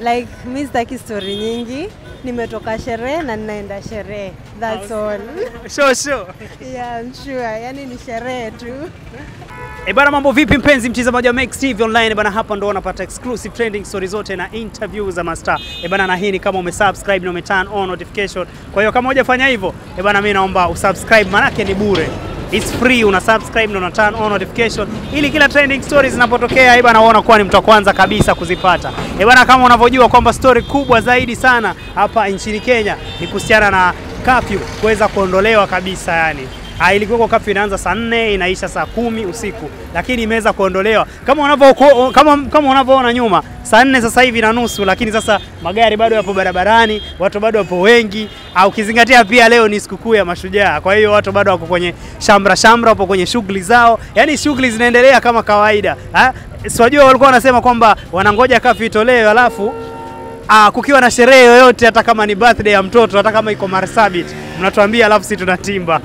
Like mi sitaki story nyingi, nimetoka sherehe na ninaenda sherehe. That's all. Sure, sure. Yeah, I'm sure. Yani ni sherehe tu. E bana, mambo vipi mpenzi mtazamaji wa Max TV Online bana, hapa ndo unapata exclusive trending stories zote na interview za mastaa. E bana, na hii ni kama umesubscribe na umeturn on notification. Kwa hiyo kama hujafanya hivyo, e bana, mimi naomba usubscribe, manake ni bure. It's free, una subscribe na una turn on notification ili kila trending stories zinapotokea, e bana, uona kuwa ni mtu wa kwanza kabisa kuzipata. E bana, kama unavyojua kwamba story kubwa zaidi sana hapa nchini Kenya ni kuhusiana na curfew kuweza kuondolewa kabisa yani Ah, ilikuwa curfew inaanza saa nne inaisha saa kumi usiku, lakini imeweza kuondolewa kama unavyo kama, kama unavyoona nyuma, saa nne sasa hivi na nusu, lakini sasa magari bado yapo barabarani, watu bado wapo wengi, au ukizingatia pia leo ni sikukuu ya Mashujaa. Kwa hiyo watu bado wako kwenye shamra shamra, wapo kwenye shughuli zao, yani shughuli zinaendelea kama kawaida. Siwajua walikuwa wanasema kwamba wanangoja curfew itolewe alafu Ah, kukiwa na sherehe yoyote hata kama ni birthday ya mtoto hata kama iko Marsabit mnatuambia, alafu sisi tunatimba.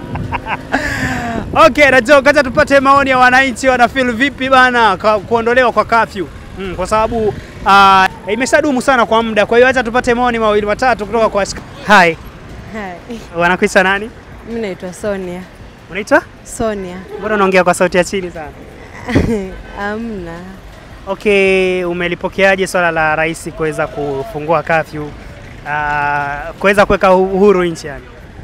Okay, najua kacha tupate maoni ya wananchi wana feel vipi bana kwa, kuondolewa kwa curfew. Mm, kwa sababu uh, imeshadumu sana kwa muda. Kwa hiyo acha tupate maoni mawili matatu kutoka kwa Hi. Hi. Wanakuita nani? Mimi naitwa Sonia. Unaitwa? Sonia. Mbona unaongea kwa sauti ya chini sana? Amna. Okay, umelipokeaje swala la rais kuweza kufungua curfew uh, kuweza kuweka uhuru nchi yani?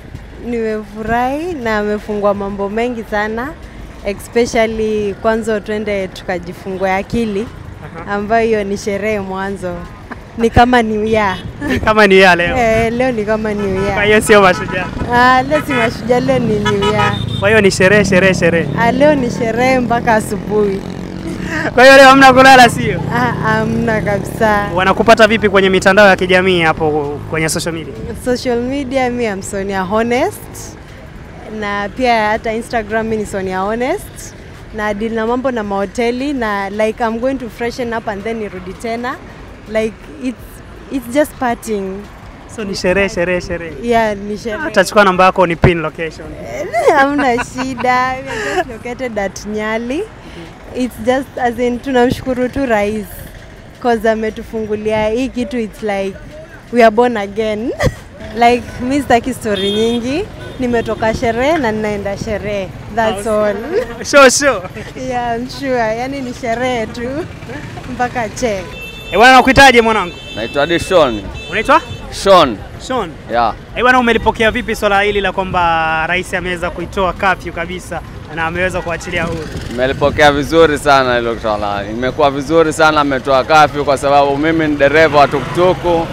Nimefurahi na amefungua mambo mengi sana especially kwanza twende tukajifungua akili ambayo hiyo ni sherehe mwanzo, ni kama New Year. Ni kama ni ya leo. Eh, leo ni kama New Kwa Year. hiyo sio mashujaa. Ah, leo si mashujaa, leo ni New Year. Kwa hiyo ni sherehe sherehe sherehe. Ah, leo ni sherehe mpaka asubuhi. Kwa hiyo leo hamna kulala, sio? Ah, amna kabisa. Wanakupata vipi kwenye mitandao ya kijamii hapo kwenye social media? Social media mi am Sonia Honest na pia hata Instagram mi ni Sonia Honest na deal na mambo na mahoteli na like I'm going to freshen up and then nirudi tena like it's, it's just partying So ni sherehe sherehe sherehe. yeah ni sherehe Utachukua namba yako ni pin location. hamna shida we are just located at Nyali it's just as in tunamshukuru tu rais cause ametufungulia hii kitu it's like we are born again like mi sitaki story nyingi nimetoka sherehe na ninaenda sherehe that's all Sure sure. yeah I'm sure yani ni sherehe tu mpaka che Eh, bwana nakuitaje mwanangu? Naitwa Adi Sean. Unaitwa? Sean. Sean. Yeah. Eh, bwana umelipokea vipi swala hili la kwamba rais ameweza kuitoa curfew kabisa na ameweza kuachilia huru? Nimelipokea vizuri sana hilo swala. Imekuwa vizuri sana ametoa kafyu kwa sababu mimi ni dereva wa tukutuku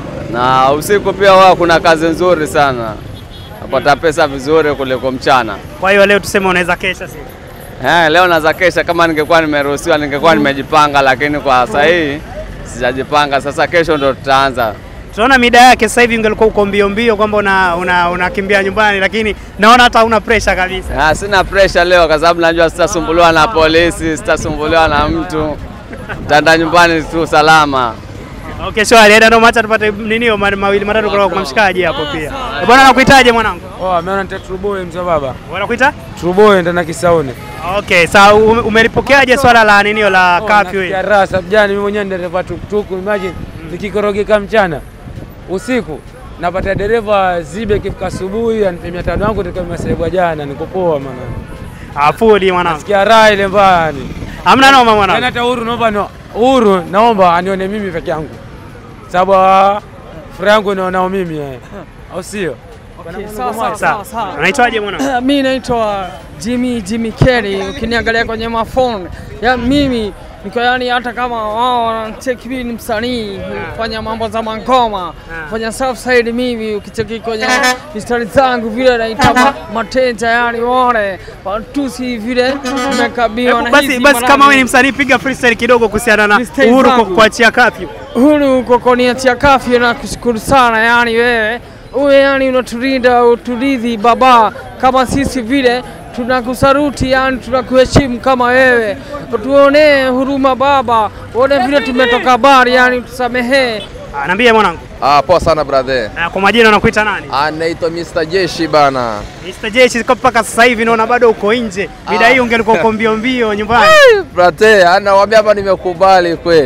na usiku pia huwa kuna kazi nzuri sana. Napata pesa vizuri kuliko mchana. Kwa hiyo leo tuseme unaweza kesha sio? Eh, leo naweza kesha kama ningekuwa nimeruhusiwa ningekuwa nimejipanga lakini kwa sasa hii sijajipanga. Sasa kesho ndo tutaanza. Tunaona mida yake sasa hivi ungelikuwa uko mbio mbio kwamba una una unakimbia nyumbani, lakini naona hata una pressure kabisa. Ah, sina pressure leo kwa sababu najua sitasumbuliwa na polisi, sitasumbuliwa na mtu. Nitaenda nyumbani tu salama. Okay, shwari. Eda ndo macha tupate nini hiyo ma- mawili matatu kutoka kwa mshikaji hapo pia. Eh, Bwana nakuitaje mwanangu? Oh, ameona nita Truboy mzee baba. Wanakuita? Truboy ndana Kisauni. Okay, sawa ume- umelipokeaje swala la nini hiyo la curfew hii? Ya raha sababu jana mimi mwenyewe ni dereva tuktuku, imagine nikikorogeka mchana usiku napata dereva zibe kifika asubuhi anipe mia tano yangu toka masaibu jana, niko poa maana. Afudi mwanangu. Sikia raha ile mbaya ni. Hamna noma Yaani mwanangu. hata Uhuru naomba no, Uhuru naomba anione mimi peke yangu. Sababu ah, furaha yangu naonao mimi eh. Au sio? Sawa. Unaitwaje mwanangu? Mi naitwa Jimmy Jimmy Kelly, ukiniangalia kwenye mafoni ya mimi niko yani, hata kama wao wanacheki mimi ni msanii fanya mambo za mangoma fanya south side, mimi ukicheki kwenye mistari zangu vile naita ma- mateja, yani wale watusi vile nimekabiwa Hebu na Basi hizi basi kama wewe ni maradhi. msanii piga freestyle kidogo kuhusiana na Freestyle uhuru ku- zangu. kuachia curfew. Huru kwa kuniachia kafyu na kushukuru sana, yani wewe uwe yani unatulinda utulizi baba, kama sisi vile tunakusaruti, yani tunakuheshimu kama wewe, tuonee huruma baba, uone vile tumetoka bari, yani tusamehee. Ah, Niambie mwanangu. Ah, poa sana brother. Ah, Kwa majina unakuita nani? Ah, naitwa Mr. Jeshi bana. Mr. Jeshi kwa mpaka sasa hivi naona bado uko nje. Mida Ah. hii ungelikuwa uko mbio mbio nyumbani. Brother, anawaambia hapa nimekubali kweli.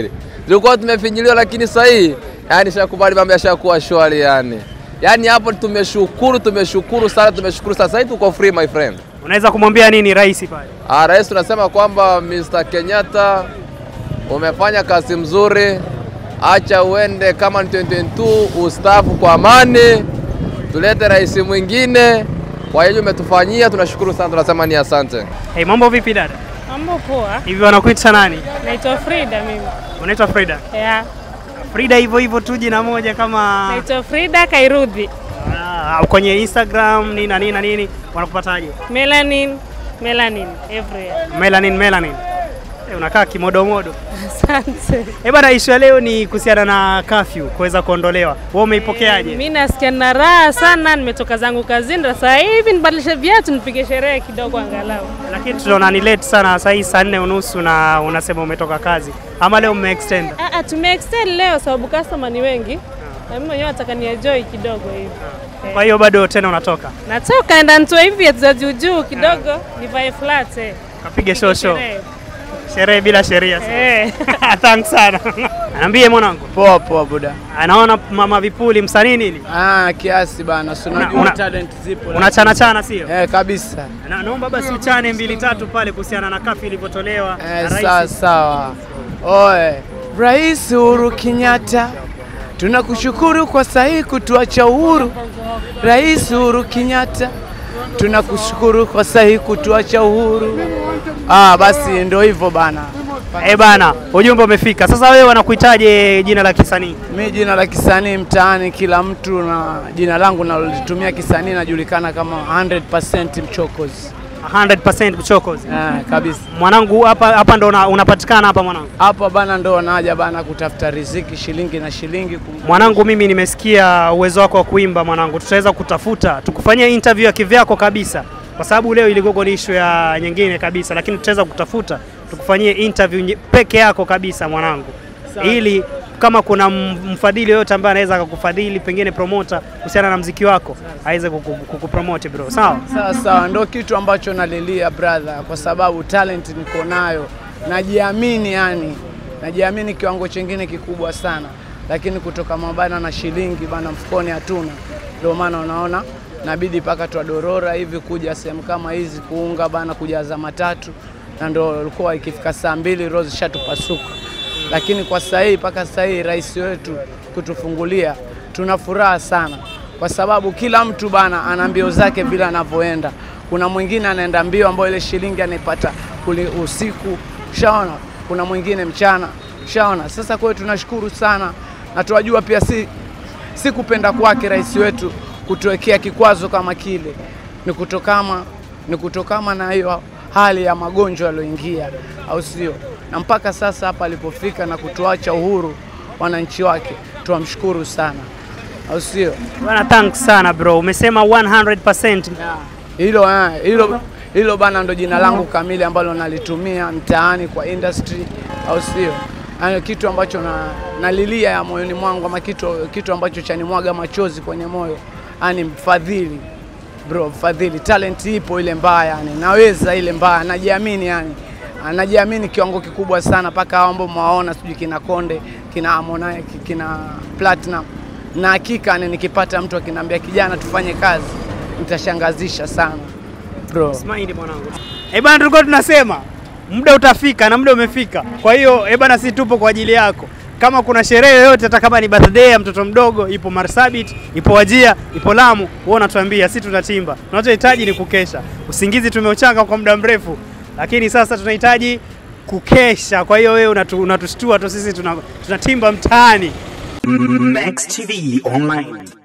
tulikuwa tumefinyiliwa, lakini sasa hii yani shakubali mambo yashakuwa shwari yani. Yani hapo tumeshukuru, tumeshukuru sana, tumeshukuru sana. Sasa hivi tuko free my friend. Unaweza kumwambia nini rais pale? Ah, rais tunasema kwamba Mr. Kenyatta umefanya kazi mzuri, acha uende kama ni 2022 ustaafu kwa amani, tulete rais mwingine. Kwa hiyo umetufanyia, tunashukuru sana, tunasema ni asante. Hey, mambo vipi dada? Mambo poa. Hivi wanakuita nani? Naitwa Frida mimi. Unaitwa Frida? Yeah. Frida hivyo hivyo tu jina moja kama Naitwa Frida Kairudhi. ah, kwenye Instagram nini na nini na nini wanakupataje? Melanin, melanin everywhere. Melanin Melanin. Eh, unakaa kimodomodo. Asante. Eh bana, ishu ya leo ni kuhusiana na curfew kuweza kuondolewa. Wewe umeipokeaje? Mimi nasikia na raha sana, nimetoka zangu kazini na sasa hivi nibadilishe viatu nipige sherehe kidogo angalau. Lakini tunaona ni late sana saa hii saa nne unusu na unasema umetoka kazi. Ama leo umeextend? Ah, ah, tumeextend leo sababu customer ni wengi. Na mimi mwenyewe nataka ni enjoy kidogo hivi. Kwa hiyo bado tena unatoka. Natoka enda nitoe hivi viatu za juu juu kidogo, nivae flat eh. Kapige show show. Sherehe. Sherehe bila sheria. Eh. Thanks sana. Niambie mwanangu. Poa poa buda. Anaona mama vipuli msanii nini? Ah, kiasi bana, si unajua una- talent zipo. Unachana chana sio? Eh, kabisa. Na, naomba basi uchane mbili tatu pale kuhusiana na kafi ilivyotolewa na Eh, rais. sawa sawa. Oe, Rais Uhuru Kenyatta, tunakushukuru kwa sahihi kutuacha uhuru. Rais Uhuru Kenyatta, tunakushukuru kwa sahihi kutuacha uhuru. Ah, basi ndio hivyo bana. Eh bana, ujumbe umefika. Sasa wewe wanakuitaje jina la kisanii? Mi jina la kisanii mtaani, kila mtu na jina langu nalolitumia kisanii najulikana kama 100% Mchokozi. 100% Mchokozi. Eh, kabisa. Mwanangu hapa hapa ndo una- unapatikana hapa mwanangu. Hapa bana ndo wanaja bana kutafuta riziki shilingi na shilingi. kum- Mwanangu, mimi nimesikia uwezo wako wa kuimba mwanangu, tutaweza kutafuta tukufanyia interview ya kivyako kabisa, kwa sababu leo iligogo ni issue ya nyingine kabisa, lakini tutaweza kutafuta tukufanyie interview nye- peke yako kabisa mwanangu, ili kama kuna m- mfadhili yoyote ambaye anaweza akakufadhili, pengine promoter kuhusiana na mziki wako aweze kuku- kukupromote bro, sawa? Sawa sawa, ndo kitu ambacho nalilia brother, kwa sababu talent niko nayo, najiamini yani, najiamini kiwango chingine kikubwa sana, lakini kutoka mabana na shilingi bana mfukoni hatuna, ndio maana unaona nabidi mpaka twadorora hivi kuja sehemu kama hizi kuunga bana, kujaza matatu, na ndo ilikuwa ikifika saa mbili roho zishatupasuka, lakini kwa sasa hii mpaka sasa hii rais wetu kutufungulia, tuna furaha sana kwa sababu kila mtu bana ana mbio zake vile anavyoenda. Kuna mwingine anaenda mbio ambayo ile shilingi anaipata kule usiku, ushaona. Kuna mwingine mchana, ushaona. Sasa kwa hiyo tunashukuru sana na tunajua pia si, si kupenda kwake rais wetu kutuwekea kikwazo kama kile, ni kutokama ni kutokama na hiyo hali ya magonjwa yaliyoingia, au sio? Na mpaka sasa hapa alipofika na kutuacha uhuru wananchi wake, tuwamshukuru sana, au sio? Bwana, thanks sana bro, umesema 100%. Hilo eh, hilo hilo bana ndo jina langu kamili ambalo nalitumia mtaani kwa industry, au sio? Yaani kitu ambacho na, nalilia ya moyoni mwangu ama kitu, kitu ambacho chanimwaga machozi kwenye moyo, yani mfadhili bro, mfadhili. Talent ipo ile mbaya, yani naweza ile mbaya, najiamini yani najiamini kiwango kikubwa sana, mpaka hao ambao mwaona sijui kina Konde kina Harmonize kina Platinum, na hakika yani nikipata mtu akiniambia kijana, tufanye kazi, nitashangazisha sana bro. Smile mwanangu. Eh bana, tulikuwa tunasema muda utafika na muda umefika. Kwa hiyo eh bana, si tupo kwa ajili yako. Kama kuna sherehe yoyote, hata kama ni birthday ya mtoto mdogo, ipo Marsabit, ipo Wajia, ipo Lamu, wewe unatuambia, si tunatimba. Tunachohitaji ni kukesha. Usingizi tumeuchanga kwa muda mrefu, lakini sasa tunahitaji kukesha. Kwa hiyo wewe unatu, unatushtua tu, sisi tuna- tunatimba mtaani. Max TV Online.